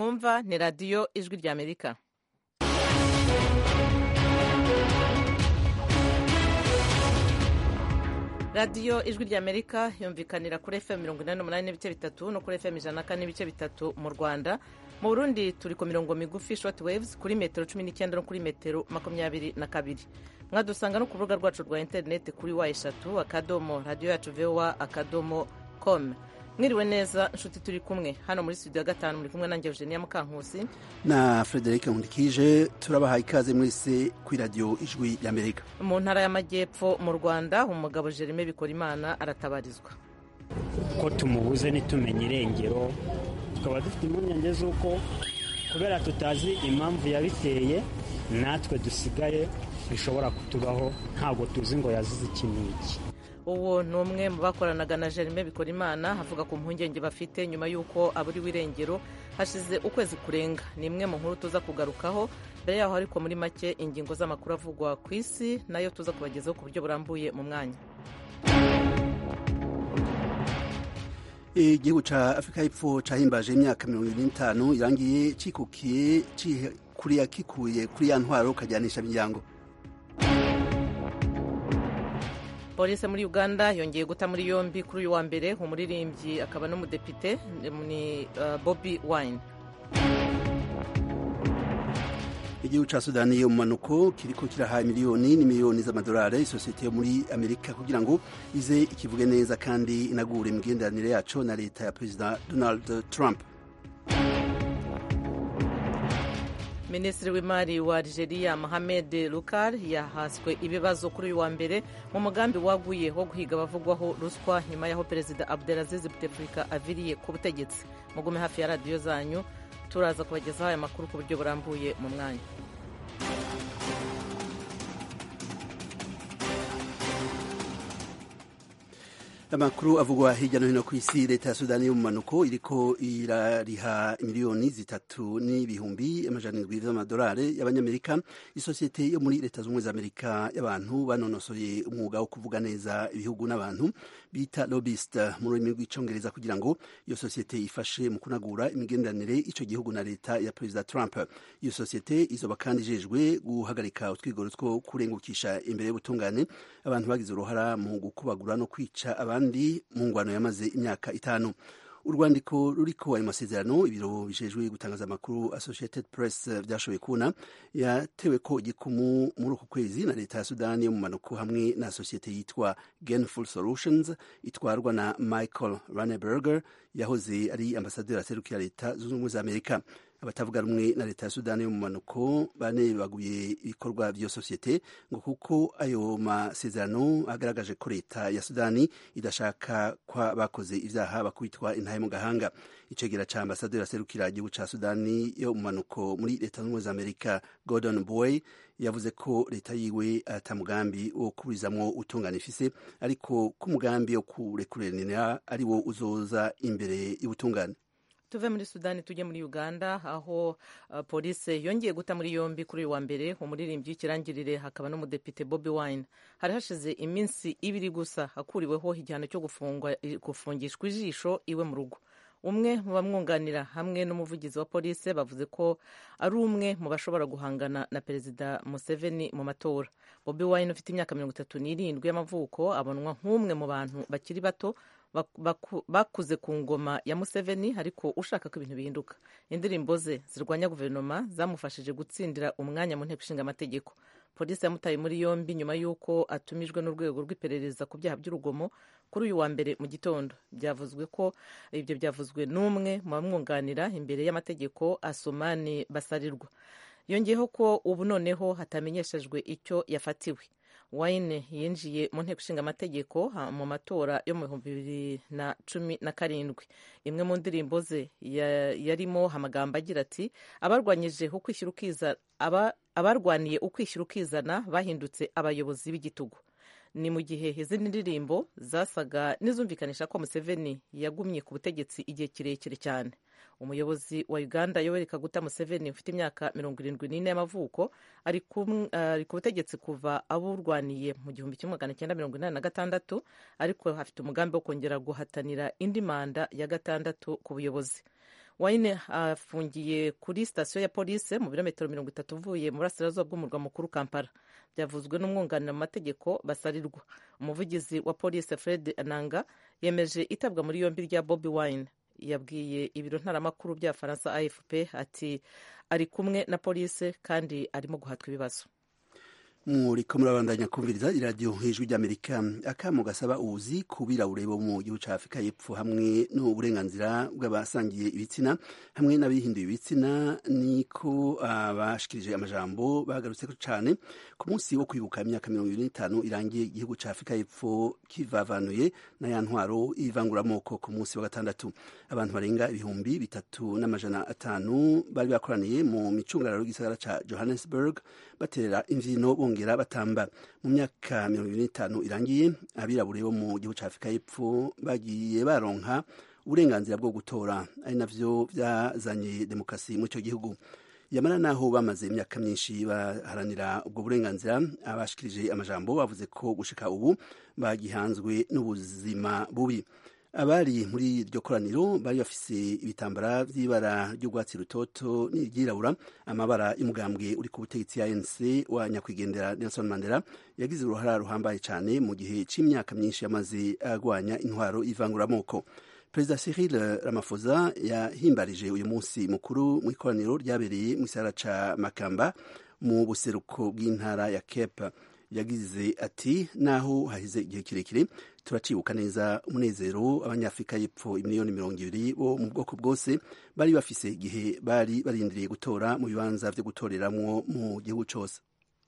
mwumva ni radiyo ijwi ry'amerika radiyo ijwi ry'amerika yumvikanira kuri fm mirongo inani n'umunani n'ibice bitatu no kuri fm ijana na kane n'ibice bitatu mu rwanda mu burundi turi ku mirongo migufi short waves kuri metero cumi n'icyenda no kuri metero makumyabiri na kabiri mwadusanga no ku rubuga rwacu rwa interineti kuri wa eshatu akadomo radiyo yacu vowa akadomo com mwiriwe neza inshuti turi kumwe hano muri studio ya gatanu muri kumwe nanjye eugenia mukankusi na frederic nkundikije turabahaye ikaze mwese kuri radiyo ijwi ry'amerika mu ntara y'amajyepfo mu rwanda umugabo jerime bikorimana aratabarizwa ko tumubuze ntitumenye irengero tukaba dufite impungenge z'uko kubera tutazi impamvu yabiteye natwe dusigaye bishobora kutubaho ntabwo tuzi ngo yazize iki n'iki uwo ni umwe mu bakoranaga na jerime bikorimana avuga ku mpungenge bafite nyuma y'uko aburiwe irengero hashize ukwezi kurenga ni imwe mu nkuru tuza kugarukaho mbere yaho ariko muri make ingingo z'amakuru avugwa ku isi nayo tuza kubagezaho ku buryo burambuye mu mwanya igihugu cya afurika y'epfo cyahimbaje imyaka mirongo irindwi n'itanu irangiye cyikukiye kuriya kikuye kuri ya ntwaro ukajyanisha imiryango polisi muri uganda yongeye guta muri yombi kuri uyu wa mbere umuririmbyi akaba n'umudepite ni bobi wine igihugu cya sudani yo mu manuko kiriko kiraha miliyoni n'imiliyoni z'amadolari isosiyete yo muri amerika kugira ngo ize ikivuge neza kandi inagure imigenderanire yaco na leta ya perezida donald trump minisitiri w'imari wa algeria mohamed lukar yahaswe ibibazo kuri uyu wa mbere mu mugambi waguye wo guhiga abavugwaho ruswa nyuma y'aho perezida abdelaziz bouteflika aviriye ku butegetsi mugume hafi ya radiyo zanyu turaza kubagezaho aya makuru ku buryo burambuye mu mwanya amakuru avugwa hirya no hino ku isi leta ya sudani yo mu manuko iriko irariha miliyoni zitatu n'ibihumbi amajana indwi z'amadolari y'abanyamerika isosiyete yo muri leta z'ubumwe za amerika y'abantu banonosoye umwuga wo kuvuga neza ibihugu n'abantu bita lobbyist mu rurimi rw'icongereza kugira ngo iyo sosiyete ifashe mu kunagura imigenderanire ico gihugu na leta ya perezida trump iyo sosiyete izoba kandi ijejwe guhagarika utwigoro two kurengukisha imbere y'ubutungane abantu bagize uruhara mu gukubagura no kwica abantu abandi mu ngwano yamaze imyaka itanu urwandiko ruriko ayo masezerano ibiro bijejwe gutangaza amakuru associated press vyashoboye kubona yatewe ko igikumu muri uku kwezi na leta ya sudani yo mu manuko hamwe na sosiyete yitwa gainful solutions itwarwa na michael raneberger yahoze ari ambasaderi aserukira leta zunze ubumwe za amerika abatavuga rumwe na leta ya sudani yo mu manuko banebaguye ibikorwa vy'iyo sosiyete ngo kuko ayo masezerano agaragaje ko leta ya sudani idashaka kwa bakoze ivyaha bakubitwa intahe mu gahanga icegera ca ambasaderi aserukira igihugu ca sudani yo mu manuko muri leta zunze za amerika gordon boy yavuze ko leta yiwe ata mugambi wo kuburizamwo utungana ifise ariko ko umugambi wo kurekuranira ari wo uzoza imbere y'ubutungane tuve muri sudani tujye muri uganda aho uh, polisi yongeye guta muri yombi kuri uyu wa mbere umuririmbyi w'ikirangirire hakaba n'umudepite bobi wine hari hashize iminsi ibiri gusa akuriweho igihano cyo gufungishwa ijisho iwe mu rugo umwe mu bamwunganira hamwe n'umuvugizi wa polisi bavuze ko ari umwe mu bashobora guhangana na perezida museveni mu matora bobi wine ufite imyaka mirongo itatu n'irindwi y'amavuko abonwa nk'umwe mu bantu bakiri bato bakuze ku ngoma ya museveni ariko ushaka ko ibintu bihinduka indirimbo ze zirwanya guverinoma zamufashije gutsindira umwanya mu nteko ishinga amategeko polisi yamutaye muri yombi nyuma y'uko atumijwe n'urwego rw'iperereza ku byaha by'urugomo kuri uyu wa mbere mu gitondo byavuzwe ko ibyo byavuzwe n'umwe mu bamwunganira imbere y'amategeko asomani basarirwa yongeyeho ko ubu noneho hatamenyeshejwe icyo yafatiwe wayine yinjiye mu nteko ishinga amategeko mu matora yo mu bihumbi bibiri na cumi na karindwi imwe mu ndirimbo ze yarimo amagambo agira ati abarwanyije ukwishyira ukizana abarwaniye ukwishyira ukizana bahindutse abayobozi b'igitugu ni mu gihe izindi ndirimbo zasaga n'izumvikanisha ko museveni yagumye ku butegetsi igihe kirekire cyane umuyobozi wa uganda yoweri kaguta museveni ufite imyaka mirongo irindwi n'ine y'amavuko ari ku butegetsi kuva aburwaniye mu gihumbi kimwe magana cyenda mirongo inani na gatandatu ariko afite umugambi wo kongera guhatanira indi manda ya gatandatu ku buyobozi wayine afungiye kuri sitasiyo ya polisi mu birometero mirongo itatu uvuye mu burasirazuba bw'umurwa mukuru kampala byavuzwe n'umwunganira mu mategeko basarirwa umuvugizi wa polisi fred ananga yemeje itabwa muri yombi rya bobi wine yabwiye ibiro ntaramakuru bya faransa afp ati ari kumwe na polisi kandi arimo guhatwa ibibazo muriko murabandanya kumviriza iradiyo hejuru ry'amerika akamo gasaba ubuzi ku birabure bo mu gihugu cya afurika y'epfo hamwe n'uburenganzira bw'abasangiye ibitsina hamwe n'abihinduye ibitsina niko abashikirije amajambo bagarutse cyane ku munsi wo kwibuka imyaka mirongo ibiri n'itanu irangiye igihugu cya afurika y'epfo kivavanuye na ya ntwaro ivanguramoko ku munsi wa gatandatu abantu barenga ibihumbi bitatu n'amajana atanu bari bakoraniye mu micungararo y'igisagara cya johannesburg baterera imvyino bongera batamba mu myaka mirongo ibiri n'itanu irangiye abirabure bo mu gihugu cya afurika y'epfo bagiye baronka uburenganzira bwo gutora ari navyo vyazanye demokarasi muri ico gihugu yamara naho bamaze imyaka myinshi baharanira ubwo burenganzira abashikirije amajambo bavuze ko gushika ubu bagihanzwe n'ubuzima bubi abari muri iryo koraniro bari bafise ibitambara vy'ibara ry'urwatsi rutoto n'iryirabura amabara y'umugambwe uri ku butegetsi ya ANC wa nyakwigendera Nelson Mandela yagize uruhara ruhambaye cyane mu gihe c'imyaka myinshi yamaze agwanya intwaro ivanguramoko perezida Cyril Ramaphosa yahimbarije uyu munsi mukuru mu ikoraniro ryabereye mu gisagara ca Makamba mu buseruko bw'intara ya Cape yagize ati naho hahize igihe kirekire turacibuka neza umunezero abanyafurika y'epfo imiliyoni mirongo ibiri bo mu bwoko bwose bari bafise igihe bari barindiriye gutora mu bibanza vyo gutoreramwo mu gihugu cose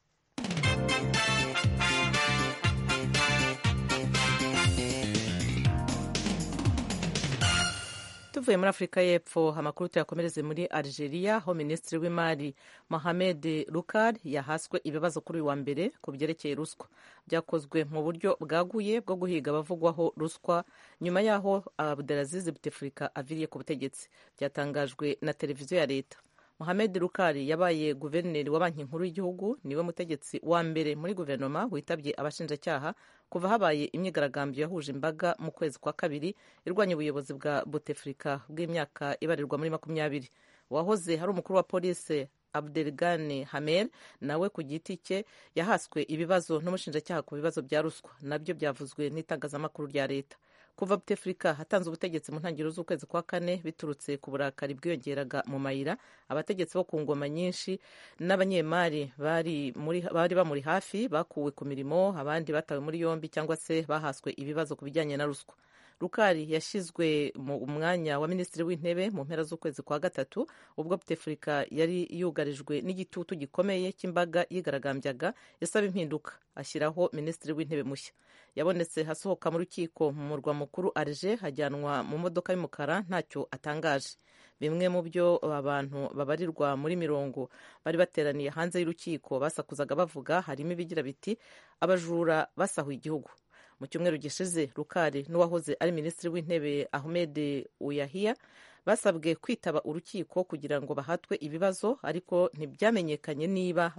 tuvuye muri afurika y'epfo amakuru tuyakomereze muri algeria aho minisitiri w'imari mohamed rukar yahaswe ibibazo kuri uyu wa mbere ku byerekeye ruswa byakozwe mu buryo bwaguye bwo guhiga abavugwaho ruswa nyuma y'aho abdelaziz buteflika aviriye ku butegetsi byatangajwe na televiziyo ya leta mohamed rukari yabaye guverineri wa banki nkuru y'igihugu niwe mutegetsi wa mbere muri guverinoma witabye abashinjacyaha kuva habaye imyigaragambyo yahuje imbaga mu kwezi kwa kabiri irwanya ubuyobozi bwa buteflika bw'imyaka ibarirwa muri makumyabiri uwahoze hari umukuru wa polisi abdelgane hamer nawe ku giti cye yahaswe ibibazo n'umushinjacyaha ku bibazo bya ruswa nabyo byavuzwe n'itangazamakuru rya leta kuva buteflika hatanze ubutegetsi mu ntangiriro z'ukwezi kwa kane biturutse ku burakari bwiyongeraga mu mayira abategetsi bo ku ngoma nyinshi n'abanyemari bari, bari bamuri hafi bakuwe ku mirimo abandi batawe muri yombi cyangwa se bahaswe ibibazo ku bijyanye na ruswa rukari yashyizwe mu mwanya wa minisitiri w'intebe mu mpera z'ukwezi kwa gatatu ubwo buteflika yari yugarijwe n'igitutu gikomeye cy'imbaga yigaragambyaga isaba impinduka ashyiraho minisitiri w'intebe mushya yabonetse hasohoka mu rukiko mu murwa mukuru arje hajyanwa mu modoka y'umukara ntacyo atangaje bimwe mu byo abantu babarirwa muri mirongo bari bateraniye hanze y'urukiko basakuzaga bavuga harimo ibigira biti abajura basahuye igihugu mu cyumweru gishize rukari n'uwahoze ari minisitiri w'intebe ahmed uyahiya basabwe kwitaba urukiko kugira ngo bahatwe ibibazo ariko ntibyamenyekanye niba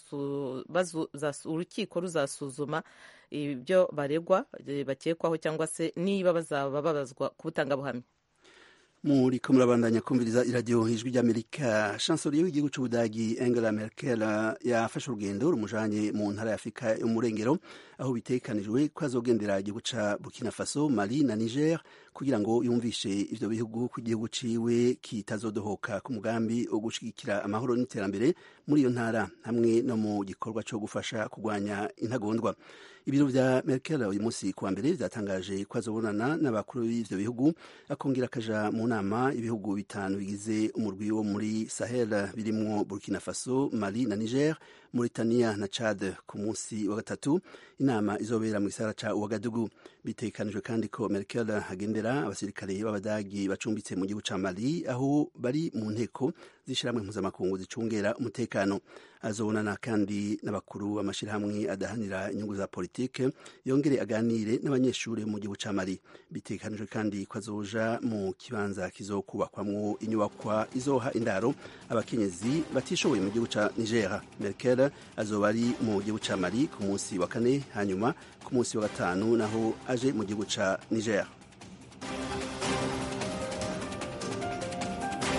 urukiko ruzasuzuma ibyo baregwa bakekwaho cyangwa se niba bazaba babazwa ku butangabuhamya muriko murabandanya kumviriza iradiyo ijwi ry'amerika chancelier w'igihugu c'ubudagi angela merkel yafashe urugendo rumujanye mu ntara ya afurika yo mu murengero aho bitekanijwe ko azogendera igihugu ca burkina faso mali na niger kugira ngo yumvishe ivyo bihugu ku gihugu ciwe kitazodohoka ku mugambi wo gushigikira amahoro n'iterambere muri iyo ntara hamwe no mu gikorwa co gufasha kugwanya intagondwa ibiro vya merkel uyu munsi kuwa mbere vyatangaje ko azobonana n'abakuru b'ivyo bihugu akongera akaja mu nama ibihugu bitanu bigize umurwi wo muri sahel birimwo burkina faso mali na niger mauritania na chad ku munsi wa gatatu inama izobera mu gisagara ca uwagadugu bitekanijwe kandi ko merkel agendera abasirikare b'abadagi bacumbitse mu gihugu ca mali aho bari mu nteko z'ishirahamwe mpuzamakungu zicungera umutekano azobonana kandi n'abakuru b'amashirahamwe adahanira inyungu za politike yongere aganire n'abanyeshuri mu gihugu ca mali bitekanijwe kandi ko azoja mu kibanza kizokubakwamwo inyubakwa izoha indaro abakenyezi batishoboye mu gihugu ca niger merkel azoba ari mu gihugu ca mali ku munsi wa kane hanyuma ku munsi wa gatanu naho aje mu gihugu ca niger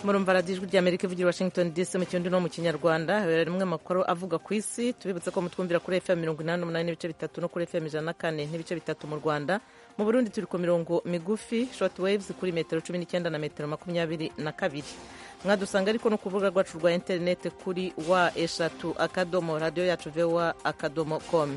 murumva radiyo ijwi ry'amerika ivugira washington dc mu kirundi no mu kinyarwanda habera rimwe amakuru avuga ku isi tubibutse ko mutwumvira kuri fm mirongo inani n'umunani n'ibice bitatu no kuri fm ijana na kane n'ibice bitatu mu rwanda mu burundi turi ku mirongo migufi short waves kuri metero cumi n'icyenda na metero makumyabiri na kabiri mwadusanga ariko no ku rubuga rwacu rwa interineti kuri wa eshatu akadomo radiyo yacu vewa akadomo komu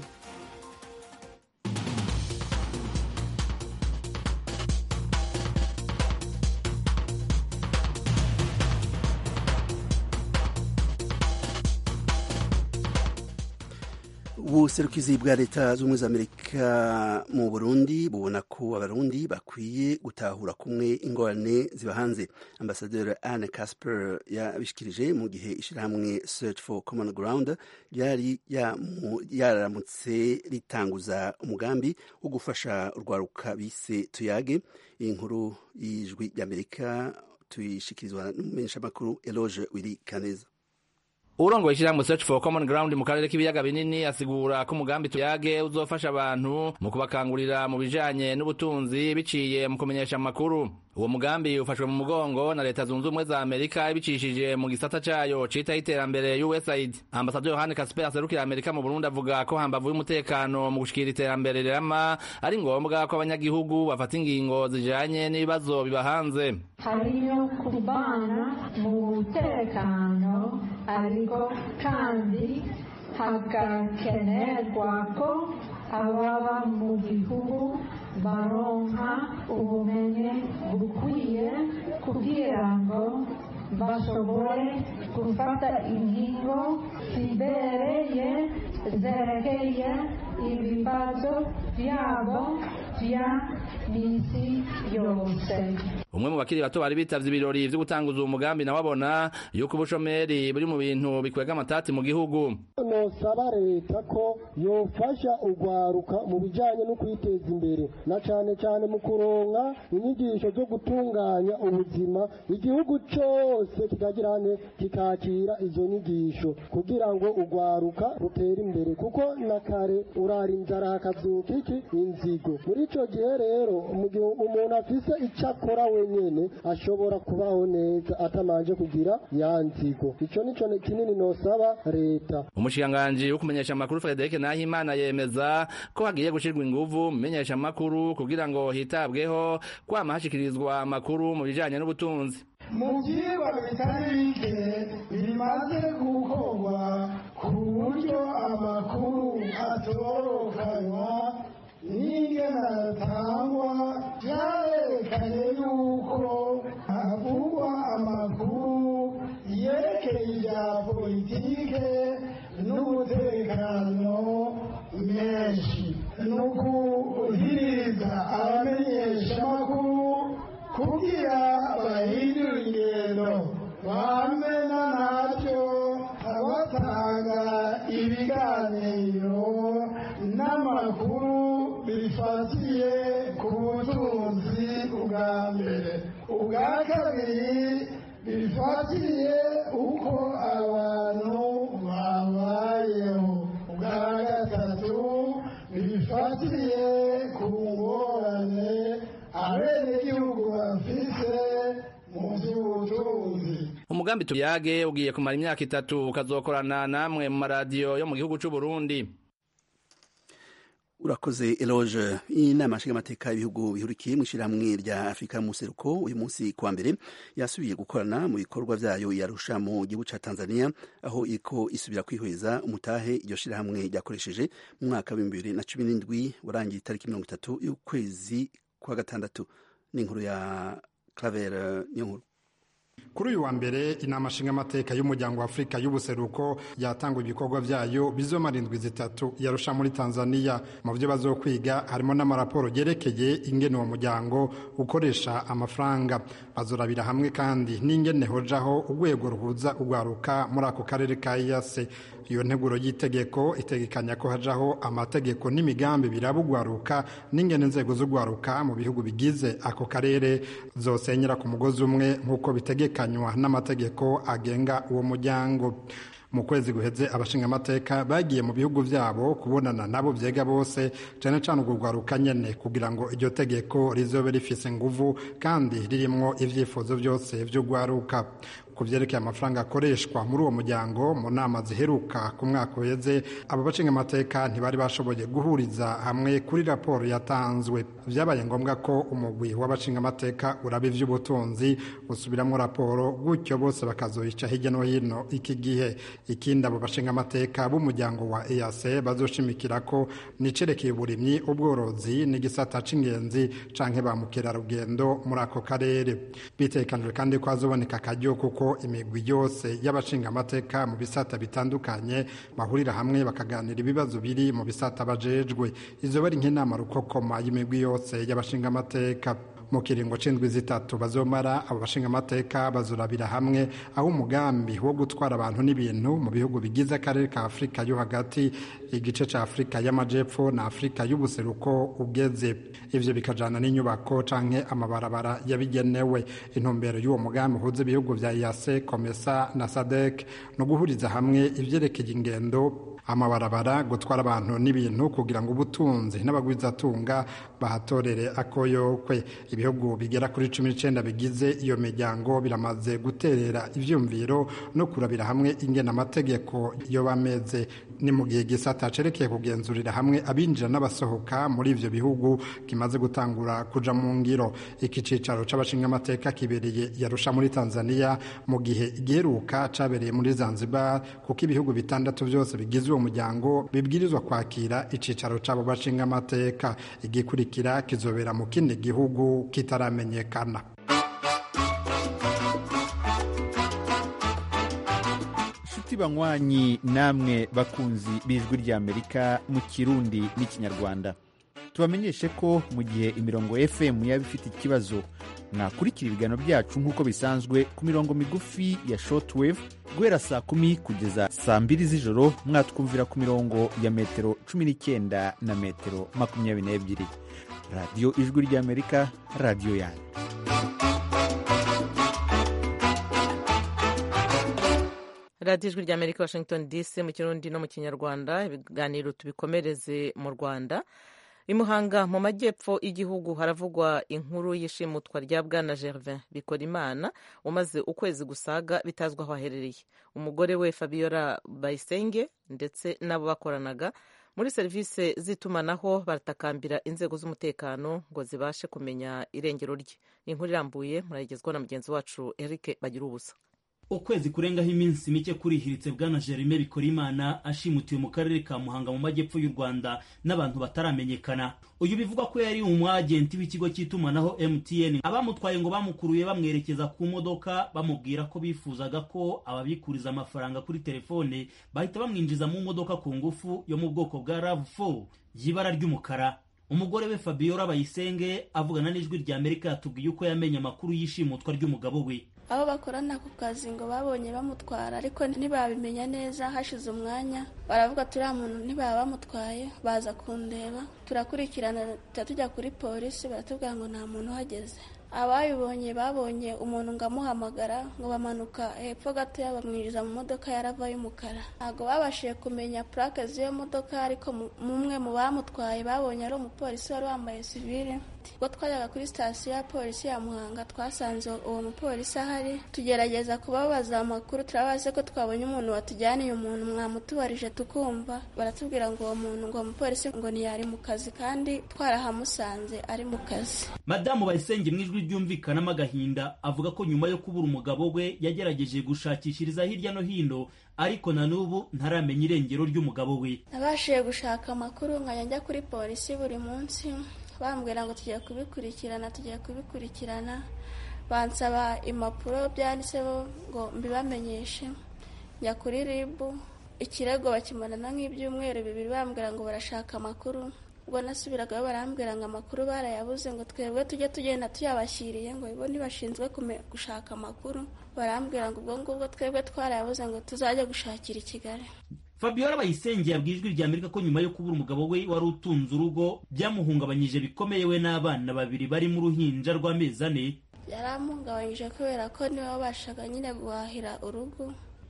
ubuserukizi bwa leta z'ubumwe za amerika mu burundi bubona ko abarundi bakwiye gutahura kumwe ingorane ziba hanze ambasaderi anne casper yabishikirije mu gihe ishyirahamwe search for common ground ryari yaramutse ritanguza umugambi wo gufasha urwaruka bise tuyage iyi nkuru y'ijwi ry'amerika tuyishikirizwa n'umumenyeshamakuru eloge wiri kaneza urongoye ishyirahamwe search for common ground mu karere k'ibiyaga binini asigura ko umugambi tuyage uzofasha abantu mu kubakangurira mu bijanye n'ubutunzi biciye mu kumenyesha amakuru uwo mugambi ufashwe mu mugongo na leta zunze ubumwe za amerika ibicishije mu gisata cayo citaho iterambere usaid ambasaderi yohani kasper aserukira amerika mu burundi avuga ko hambavu y'umutekano mu gushikira iterambere rirama ari ngombwa ko abanyagihugu bafata ingingo zijanye n'ibibazo biba hanze hariyo kubana mu mutekano ariko kandi hagakenerwa ko ababa mu gihugu baronka ubumenyi bukwiye kugira ngo bashobore gufata ingingo zibereye zerekeye ibibazo byabo bya misi yose umwe mu bakiri bato bari bitavye ibirori vyo gutanguza uwo mugambi nawe abona yuko ubushomeri buri mu bintu bikwega amatati mu gihugu nosaba leta ko yofasha urwaruka mu bijanye no kwiteza imbere na cane cane mu kuronka inyigisho zo gutunganya ubuzima igihugu cose kikagirane kikakira izo nyigisho kugira ngo urwaruka rutere imbere kuko na kare urara inzara hakazuka iki inzigo muri ico gihe rero mu gihe umuntu afise ico akora wenyene ashobora kubaho neza atamanje kugira ya nzigo ico nico kinini nosaba leta umushikiranganji wo kumenyesha amakuru Frederic Nahimana yemeza ko hagiye gushirwa inguvu mu menyesha amakuru kugira ngo hitabweho kwama hashikirizwa amakuru mu bijanye n'ubutunzi mu byigwa bitari bike bimaze gukorwa ku buryo amakuru atorokanywa n'ingene atangwa byarerekanye yuko havugwa amakuru yerekeye ibya politike n'umutekano menshi ni ukuhiriza abamenyeshamakuru kugira bahindure ingendo bamena nabyo abatanga ibiganiro n'amakuru bifatiye ku butunzi bwa mbere ubwa kabiri bifatiye uko abantu babayeho ubwa gatatu bifatiye ku ngorane abenegihugu bafise mu by'ubutunzi umugambi tuyage ugiye kumara imyaka itatu ukazokorana namwe mu maradiyo yo mu gihugu c'u Burundi urakoze eloge inama nshingamateka y'ibihugu bihurikiye mu ishyirahamwe rya afurika museruko uyu munsi kuwa mbere yasubiye gukorana mu bikorwa vyayo yarusha mu gihugu ca tanzania aho iriko isubira kwihweza umutahe iryo shirahamwe ryakoresheje mu mwaka w'ibihumbi bibiri na cumi n'indwi warangiye itariki mirongo itatu y'ukwezi kwa gatandatu n'inkuru ya claver niyo nkuru kuri uyu wa mbere inama nshingamateka y'umuryango wa afurika y'ubuseruko yatanga ibikorwa byayo bizomara indwi zitatu yarusha muri tanzania mu byo bazokwiga harimo n'amaraporo yerekeye ingene uwo muryango ukoresha amafaranga bazorabira hamwe kandi n'ingene hojaho urwego ruhuza urwaruka muri ako karere ka iyase iyo nteguro y'itegeko itegekanya ko hajaho amategeko n'imigambi biraba urwaruka n'ingene inzego z'urwaruka mu bihugu bigize ako karere zosenyera ku mugozi umwe nk'uko bitegekanywa n'amategeko agenga uwo muryango mu kwezi guheze abashingamateka bagiye mu bihugu vyabo kubonana nabo vyega bose cane cane urwo rwaruka nyene kugira ngo iryo tegeko rizobe rifise nguvu kandi ririmwo ivyifuzo vyose vy'urwaruka ku vyerekeye amafaranga akoreshwa muri uwo muryango mu nama ziheruka ku mwaka uheze abo bashinga amateka ntibari bashoboye guhuriza hamwe kuri raporo yatanzwe vyabaye ngombwa ko umugwi w'abashinga amateka uraba ivy'ubutunzi usubiramwo raporo gutyo bose bakazoyica hirya no hino iki gihe ikindi abo bashinga amateka b'umuryango wa EAC bazoshimikira ko nicerekeye uburimyi ubworozi n'igisata c'ingenzi canke ba mukerarugendo muri ako karere bitekanijwe kandi ko hazoboneka akaryo kuko imigwi yose y'abashinga amateka mu bisata bitandukanye bahurira hamwe bakaganira ibibazo biri mu bisata bajejwe izo bari nk'inama rukokoma y'imigwi yose y'abashinga amateka mu kiringo c'indwi zitatu bazomara abo bashinga amateka bazurabira hamwe aho umugambi wo gutwara abantu n'ibintu mu bihugu bigize akarere ka afurika yo hagati igice ca afurika y'amajepfo na afurika y'ubuseruko ugeze ivyo bikajana n'inyubako canke amabarabara yabigenewe intumbero y'uwo mugambi uhuza ibihugu vya yase komesa na sadek no guhuriza hamwe ivyerekeye ingendo amabarabara gutwara abantu n'ibintu kugira ngo ubutunzi n'abagwizatunga bahatorere akoyokwe ibihugu bigera kuri cumi n'icenda bigize iyo miryango biramaze guterera ivyumviro no kurabira hamwe ingena amategeko yo bameze ni mu gihe gisata cerekeye kugenzurira hamwe abinjira n'abasohoka muri ivyo bihugu kimaze gutangura kuja mu ngiro iki cicaro c'abashinga amateka kibereye yarusha muri tanzania mu gihe igiheruka cabereye muri zanzibar kuko ibihugu bitandatu vyose bigize uwo muryango bibwirizwa kwakira icicaro c'abo bashinga amateka igikurikira kizobera mu kindi gihugu kitaramenyekana inshuti banywanyi namwe bakunzi b'ijwi ry'amerika mu kirundi n'ikinyarwanda tubamenyeshe ko mu gihe imirongo fm yaba ifite ikibazo mwakurikira ibiganiro byacu nk'uko bisanzwe ku mirongo migufi ya shortwave guhera saa kumi kugeza saa mbiri z'ijoro mwatwumvira ku mirongo ya metero cumi n'icyenda na metero makumyabiri n'ebyiri radiyo ijwi ry'amerika radiyo yanyu radiyo ijwi ry'amerika washington dc mu kirundi no mu kinyarwanda ibiganiro tubikomereze mu rwanda i muhanga mu majyepfo y'igihugu haravugwa inkuru y'ishimutwa rya bwana gervin bikorimana umaze ukwezi gusaga bitazwi aho aherereye umugore we fabiola bayisenge ndetse n'abo bakoranaga muri serivisi z'itumanaho baratakambira inzego z'umutekano ngo zibashe kumenya irengero rye ni inkuru irambuye murayigezwaho na mugenzi wacu eric bagira ubusa ukwezi kurengaho iminsi mike kurihiritse bwana jerime bikorimana ashimutiwe mu karere ka muhanga mu majyepfo y'u rwanda n'abantu bataramenyekana uyu bivugwa ko yari umwagenti w'ikigo cy'itumanaho mtn abamutwaye ngo bamukuruye bamwerekeza ku modoka bamubwira ko bifuzaga ko ababikuriza amafaranga kuri telefone bahita bamwinjiza mu modoka ku ngufu yo mu bwoko bwa rav4 y'ibara ry'umukara umugore we fabiola bayisenge avugana n'ijwi rya amerika yatubwiye uko yamenye amakuru y'ishimutwa ry'umugabo we abo bakorana ku kazi ngo babonye bamutwara ariko ntibabimenya neza hashize umwanya baravuga turiya muntu ntibaba bamutwaye baza kundeba turakurikirana tujya kuri polisi baratubwira ngo nta muntu uhageze abayibonye babonye umuntu ngo amuhamagara ngo bamanuka hepfo gatoya bamwinjiza mu modoka yarava y'umukara ntabwo babashije kumenya purake z'iyo modoka ariko mumwe mu bamutwaye babonye ari umupolisi wari wambaye sivire ubwo twajyaga kuri sitasiyo ya polisi ya muhanga twasanze uwo mupolisi ahari tugerageza kubabaza amakuru turabaze ko twabonye umuntu watujyaniye umuntu mwamutubarije tukumva baratubwira ngo uwo muntu ngo umupolisi ngo ntiyari mu kazi kandi twarahamusanze ari mu kazi madamu bayisenge mu ijwi ryumvikanamo agahinda avuga ko nyuma yo kubura umugabo we yagerageje gushakishiriza hirya no hino ariko na n'ubu ntaramenya irengero ry'umugabo we nabashije gushaka amakuru nkajya njya kuri polisi buri munsi bambwira ngo tugiye kubikurikirana tugiye kubikurikirana bansaba impapuro byanditseho ngo mbibamenyeshe njya kuri ribu ikirego bakimarana nk'ibyumweru bibiri bambwira ngo barashaka amakuru ubwo nasubiragayo barambwira ngo amakuru barayabuze ngo twebwe tujye tugenda tuyabashyiriye ngo bo ntibashinzwe gushaka amakuru barambwira ngo ubwo ngubwo twebwe twarayabuze ngo tuzajye gushakira i kigali fabiola bayisenge yabwiye ijwi rya amerika ko nyuma yo kubura umugabo we wari utunze urugo byamuhungabanyije bikomeye we n'abana babiri bari mu ruhinja rw'amezi ane yaramuhungabanyije kubera ko niwe wabashaga nyine guhahira urugo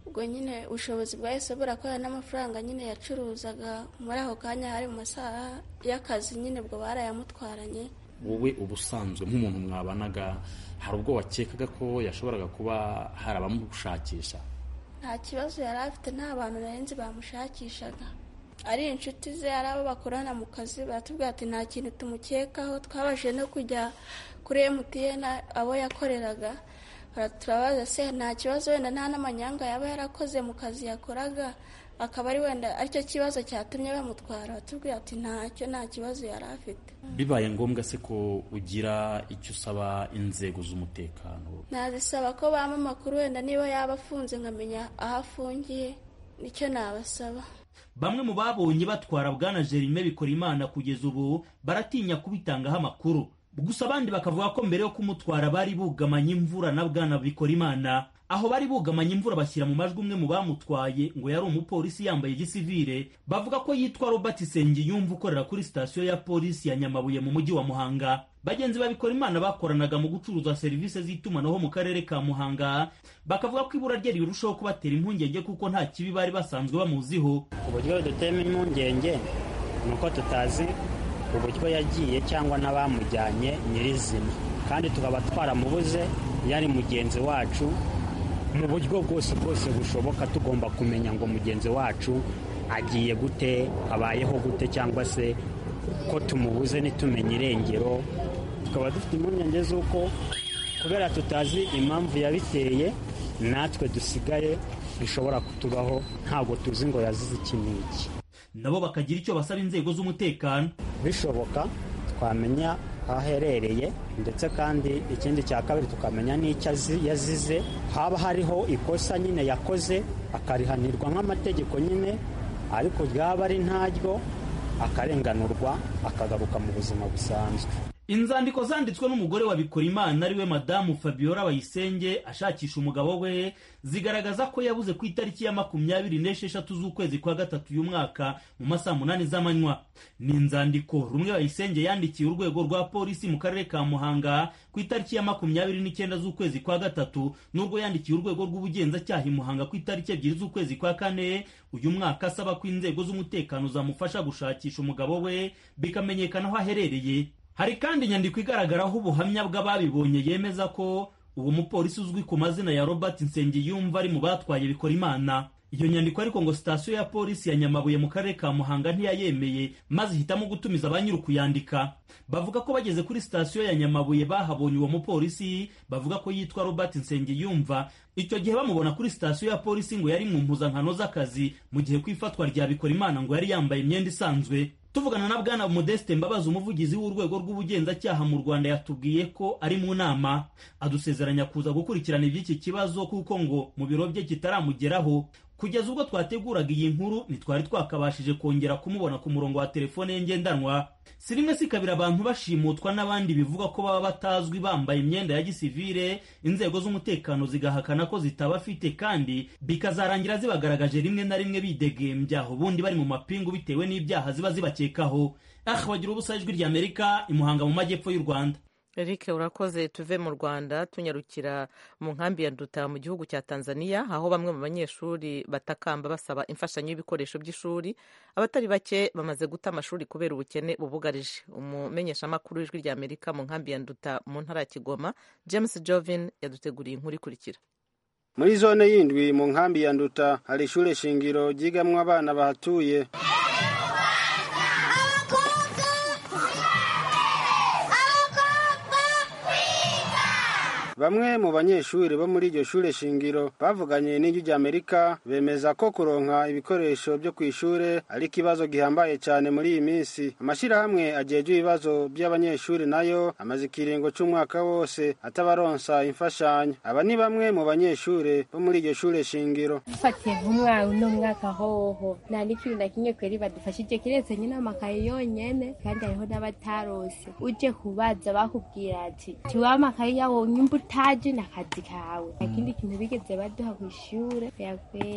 ubwo nyine ubushobozi bwahise burakorana n'amafaranga nyine yacuruzaga muri ako kanya hari mu masaha y'akazi nyine ubwo barayamutwaranye wowe ubusanzwe nk'umuntu mwabanaga hari ubwo wakekaga ko yashoboraga kuba hari abamushakisha nta kibazo yari afite nta bantu narenze bamushakishaga ari inshuti ze ari abo bakorana mu kazi baratubwira ati nta kintu tumukekaho twabashije no kujya kuri emutiyeni abo yakoreraga turabaza se nta kibazo wenda nta n'amanyanga yaba yarakoze mu kazi yakoraga akaba ari wenda aricyo kibazo cyatumye bamutwara batubwira ati ntacyo nta kibazo yari afite bibaye ngombwa se ko ugira icyo usaba inzego z'umutekano nazisaba ko bampa amakuru wenda niba yaba afunze nkamenya aho afungiye nicyo nabasaba bamwe mu babonye batwara bwana jerime bikora imana kugeza ubu baratinya kubitangaho amakuru gusa abandi bakavuga ko mbere yo kumutwara bari bugamanye imvura na bwana bikora imana aho bari bugamanye imvura bashyira mu majwi umwe mu bamutwaye ngo yari umupolisi yambaye gisivire bavuga ko yitwa robert sengiyumva ukorera kuri sitasiyo ya polisi ya nyamabuye mu mujyi wa muhanga bagenzi babikora imana bakoranaga mu gucuruza serivisi z'itumanaho mu karere ka muhanga bakavuga ko ibura rye rirushaho kubatera impungenge kuko nta kibi bari basanzwe bamuziho uburyo dutema impungenge ni uko tutazi uburyo yagiye cyangwa n'abamujyanye nyirizina kandi tukaba twaramubuze yari mugenzi wacu mu buryo bwose bwose bushoboka tugomba kumenya ngo mugenzi wacu agiye gute abayeho gute cyangwa se ko tumubuze ntitumenye irengero tukaba dufite impungenge z'uko kubera tutazi impamvu yabiteye natwe dusigaye bishobora kutubaho ntabwo tuzi ngo yazize iki n'iki nabo bakagira icyo basaba inzego z'umutekano bishoboka twamenya aho aherereye ndetse kandi ikindi cya kabiri tukamenya n'icyo yazize haba hariho ikosa nyine yakoze akarihanirwa nk'amategeko nyine ariko ryaba ari ntaryo akarenganurwa akagaruka mu buzima busanzwe inzandiko zanditswe n'umugore wa Bikorimana ariwe madamu Fabiola Bayisenge ashakisha umugabo we zigaragaza ko yabuze ku itariki ya makumyabiri n'esheshatu z'ukwezi kwa gatatu uyu mwaka mu masaha munani z'amanywa ni inzandiko rumwe Bayisenge yandikiye urwego rwa polisi mu karere ka Muhanga ku itariki ya makumyabiri n'icyenda z'ukwezi kwa gatatu n'ubwo yandikiye urwego rw'ubugenzacyaha i Muhanga ku itariki ebyiri z'ukwezi kwa kane uyu mwaka asaba ko inzego z'umutekano zamufasha gushakisha umugabo we bikamenyekana aho aherereye hari kandi inyandiko igaragaraho ubuhamya bw'ababibonye yemeza ko uwo mupolisi uzwi ku mazina ya robert nsengiyumva ari mu batwaye bikora imana iyo nyandiko ariko ngo sitasiyo ya polisi ya nyamabuye mu karere ka muhanga ntiyayemeye maze ihitamo gutumiza ba nyiri kuyandika bavuga ko bageze kuri sitasiyo ya nyamabuye bahabonye uwo mupolisi bavuga ko yitwa robert nsengiyumva icyo gihe bamubona kuri sitasiyo ya polisi ngo yari mu mpuzankano z'akazi mu gihe ku ifatwa rya bikora imana ngo yari yambaye imyenda isanzwe tuvugana na bwana modeste mbabazi umuvugizi w'urwego rw'ubugenzacyaha mu rwanda yatubwiye ko ari mu nama adusezeranya kuza gukurikirana iby'iki kibazo kuko ngo mu biro bye kitaramugeraho kugeza ubwo twateguraga iyi nkuru ntitwari twakabashije kongera kumubona ku murongo wa telefone ye ngendanwa si rimwe si kabiri abantu bashimutwa n'abandi bivuga ko baba batazwi bambaye imyenda ya gisivire inzego z'umutekano zigahakana ko zitabafite kandi bikazarangira zibagaragaje rimwe na rimwe bidegembya ubundi bari mu mapingu bitewe n'ibyaha ziba zibakekaho ah bagira ubusa ijwi ry'amerika imuhanga mu majyepfo y'u rwanda Eric urakoze tuve mu Rwanda tunyarukira mu nkambi ya Nduta mu gihugu cya Tanzania aho bamwe mu banyeshuri batakamba basaba imfashanyo y'ibikoresho by'ishuri abatari bake bamaze guta amashuri kubera ubukene bubugarije umumenyeshamakuru w'ijwi rya Amerika mu nkambi ya Nduta mu ntara ya Kigoma James Jovin yaduteguriye inkuru ikurikira muri zone y'indwi mu nkambi ya Nduta hari ishure shingiro ryigamwo abana bahatuye Bamwe mu banyeshuri bo muri iryo shure shingiro bavuganye n'ijwi ry'Amerika bemeza ko kuronka ibikoresho byo kw'ishure ari ikibazo gihambaye cyane muri iyi minsi. Amashirahamwe ajejwe ibibazo by'abanyeshuri nayo amaze ikiringo c'umwaka wose atabaronsa imfashanyo. Aba ni bamwe mu banyeshure bo muri iryo shure shingiro. dufatiye nk'umwana uno mwaka hoho nta n'ikintu na kimwe kweri badufashije kiretse nyine amakaye yonyene kandi hariho n'abatarose uje kubaza bakubwira ati tiwa amakaye yawo nyimba utaje n'akazi kawe nta kindi kintu bigeze baduha kw'ishure yakweri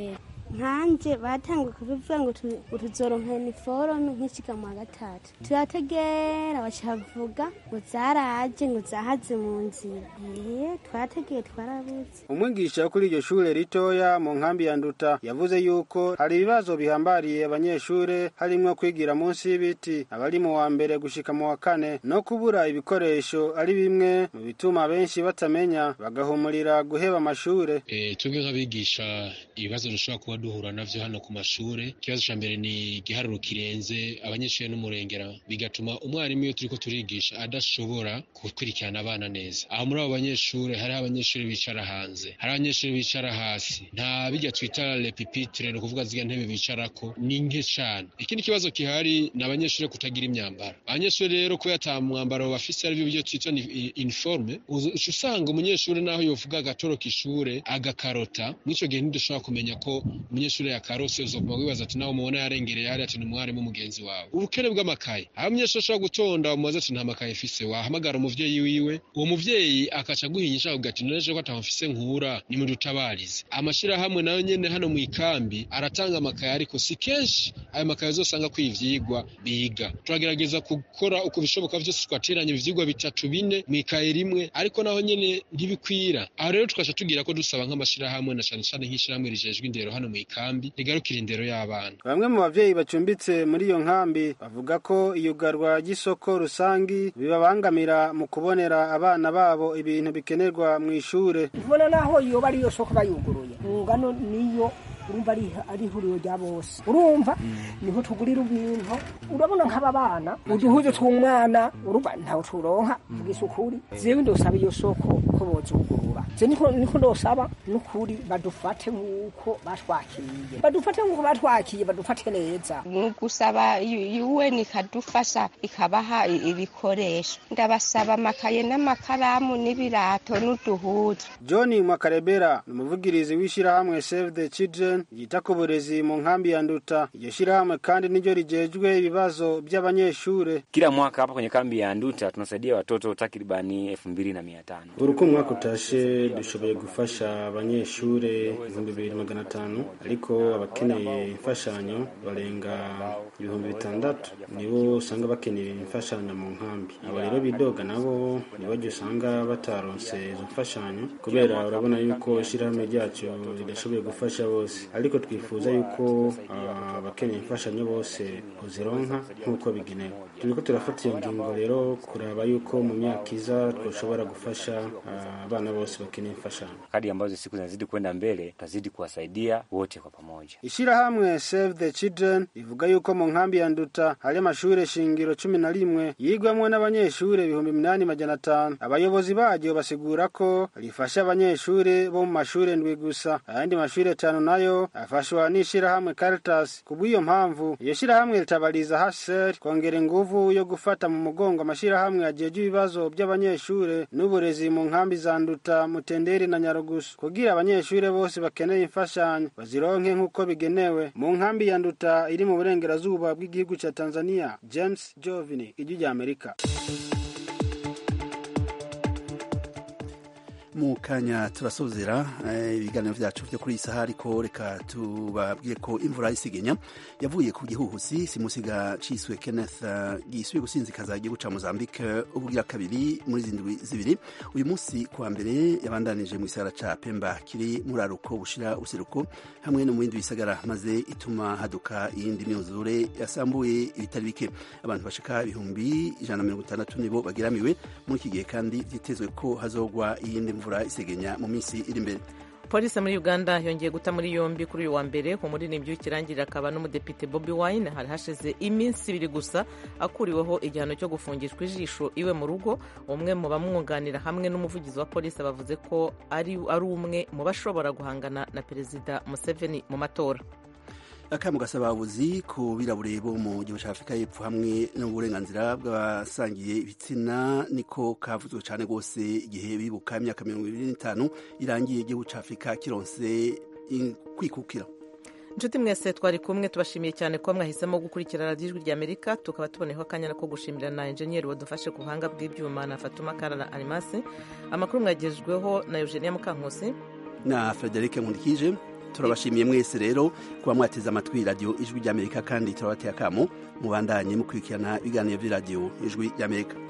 nkanje batanguye kubivuga ngo tu- ngo tuzoronka iniforume nk'ishiga mu wa gatatu turategera bacavuga ngo zaraje ngo zahaze mu nzira ee twarategeye twarabuze umwigisha wo kuri iryo shure ritoya mu nkambi ya nduta yavuze yuko hari ibibazo bihambariye abanyeshure harimwo kwigira munsi y'ibiti abari mu wa mbere gushika mu wa kane no kubura ibikoresho ari bimwe mu bituma benshi batamenya bagahumurira guheba amashure Eh, twebwe nk'abigisha ibibazo dushobora kuba duhura navyo hano ku mashure ikibazo ca mbere ni igiharuro kirenze abanyeshure n'umurengera bigatuma umwarimu iyo turiko turigisha adashobora gukurikirana abana neza aho muri abo banyeshure hariho abanyeshure bicara hanze hari abanyeshure bicara hasi nta bijya twita repipitre ni ukuvuga ziga ntebe bicarako ni nke cane ikindi kibazo gihari ni abanyeshure kutagira imyambaro abanyeshure rero kubera ata mwambaro bafise arivyo byo twita ni i- uniforme uza- uca usanga umunyeshure naho yovuga agatoroka ishure agakarota mw'ico gihe ntidushobora kumenya ko umunyeshure yakarose uzoguma wibaza ati nawe mubona yarengereye hariya ati ni umwarimu mugenzi wawe ubukene bw'amakaye aho umunyeshure ashobora gutonda umubaza ati nta makaye mfise wahamagara umuvyeyi wiwe uwo muvyeyi akaca aguhinyisha akavuga ati noneje ko ataho mfise nkura nimudutabarize amashirahamwe nayo nyene hano mu ikambi aratanga amakaye ariko si kenshi ayo makaye uzosanga ko ivyigwa biga turagerageza gukora uko bishoboka vyose twateranya ivyigwa bitatu bine mu ikaye rimwe ariko naho nyene ntibikwira aho rero tukaca tugira ko dusaba nk'amashirahamwe na cane cane nk'ishirahamwe rijejwe indero hano mu ikambi rigarukira indero y'abana bamwe mu bavyeyi bacumbitse muri iyo nkambi bavuga ko iyugarwa ry'isoko rusangi bibabangamira mu kubonera abana babo ibintu bikenerwa mu ishure ubona naho yoba ariyo soko bayuguruye ngano niyo urumva ari ari ihuriro rya bose urumva niho tugurira ibintu urabona nk'aba bana uduhuze tw'umwana urumva ntawe turonka vugisha ukuri jewe ndosaba iyo soko ko bozugurura je niko niko ndosaba n'ukuri badufate nk'uko batwakiriye badufate nk'uko batwakiye badufate neza ni gusaba UN ikadufasha ikabaha i- ibikoresho ndabasaba amakaye n'amakaramu n'ibirato n'uduhuzu john mwakarebera ni umuvugirizi w'ishirahamwe save the children ryita ku burezi mu nkambi ya nduta iryo shirahamwe kandi niryo rijejwe ibibazo by'abanyeshure Kila mwaka hapa kwenye kambi ya Nduta tunasaidia watoto takribani elfu mbili na mia tano. uko umwaka utashe dushoboye gufasha abanyeshure ibihumbi bibiri magana atanu ariko abakeneye imfashanyo barenga ibihumbi bitandatu nibo usanga bakeneye imfashanyo mu nkambi aba rero bidoga nabo nibajya usanga bataronse izo mfashanyo kubera urabona yuko ishyirahamwe ryacu ridashoboye gufasha bose ariko twifuza yuko ah, abakeneye imfashanyo bose uzironka nk'uko bigenewe turiko turafata iyo ngingo rero kuraba yuko mu myaka iza twoshobora gufasha ah, abana bose bakeneye imfashanyo Kadri ambazo siku zinazidi kwenda mbele, tutazidi kuwasaidia wote kwa pamoja. ishirahamwe save the children rivuga yuko mu nkambi ya nduta hari amashure shingiro cumi na rimwe yigwamwo n'abanyeshure ibihumbi minani majana atanu abayobozi baryo basigura ko rifasha abanyeshure bo mu mashure ndwi gusa ayandi mashure atanu nayo afashwa n'ishirahamwe caritas kubw'iyo mpamvu iyo shirahamwe ritabariza hser kongera inguvu yo gufata mu mugongo amashirahamwe ajejwe ibibazo by'abanyeshure n'uburezi mu nkambi za nduta mutenderi na nyarugusu kugira abanyeshure bose bakeneye imfashanyo bazironke nk'uko bigenewe mu nkambi ya nduta iri mu burengerazuba bw'igihugu ca tanzania james jovini ijwi rya amerika mu kanya turasozera eh, ibiganiro vyacu vyo kuri iyi saha ariko reka tubabwiye ko imvura isigenya yavuye ku gihuhusi simusiga ciswe kenneth uh, gisubiye gusinzikaza igihugu ca mozambique ubugira kabiri muri zindwi zibiri uyu munsi kuwa mbere yabandanije mu gisagara ca pemba kiri muri aruko bushira useruko hamwe no mu bindi bisagara maze ituma haduka iyindi myuzure yasambuye ibitari bike abantu bashika ibihumbi ijana na mirongo itandatu nibo bageramiwe muri iki gihe kandi vyitezwe ko hazogwa iyindi mvura isegenya mu minsi iri imbere polisi muri uganda yongeye guta muri yombi kuri uyu wa mbere umuririmbyi w'ikirangirire akaba n'umudepite bobi wine hari hashize iminsi ibiri gusa akuriweho igihano cyo gufungishwa ijisho iwe mu rugo umwe mu bamwunganira hamwe n'umuvugizi wa polisi bavuze ko ari ari umwe mu bashobora guhangana na perezida museveni mu matora akamu gasaba ababuzi ku birabure bo mu gihugu cya afurika y'epfo hamwe n'uburenganzira bw'abasangiye ibitsina niko kavuzwe cyane rwose igihe bibuka imyaka mirongo ibiri n'itanu irangiye igihugu cya afurika kironse kwikukira inshuti mwese twari kumwe tubashimiye cyane ko mwahisemo gukurikira radiyo ijwi rya amerika tukaba tuboneyeho akanya ko gushimira na enjeniyeri wadufashe ku buhanga bw'ibyuma na fatuma karara arimasi amakuru mwagejweho na eugenia mukankusi na frederic nkundikije turabashimiye mwese rero kuba mwateze amatwi radiyo ijwi ry'amerika kandi turabateye akamo mubandanye mukurikirana ibiganiro by'iradiyo ijwi ry'amerika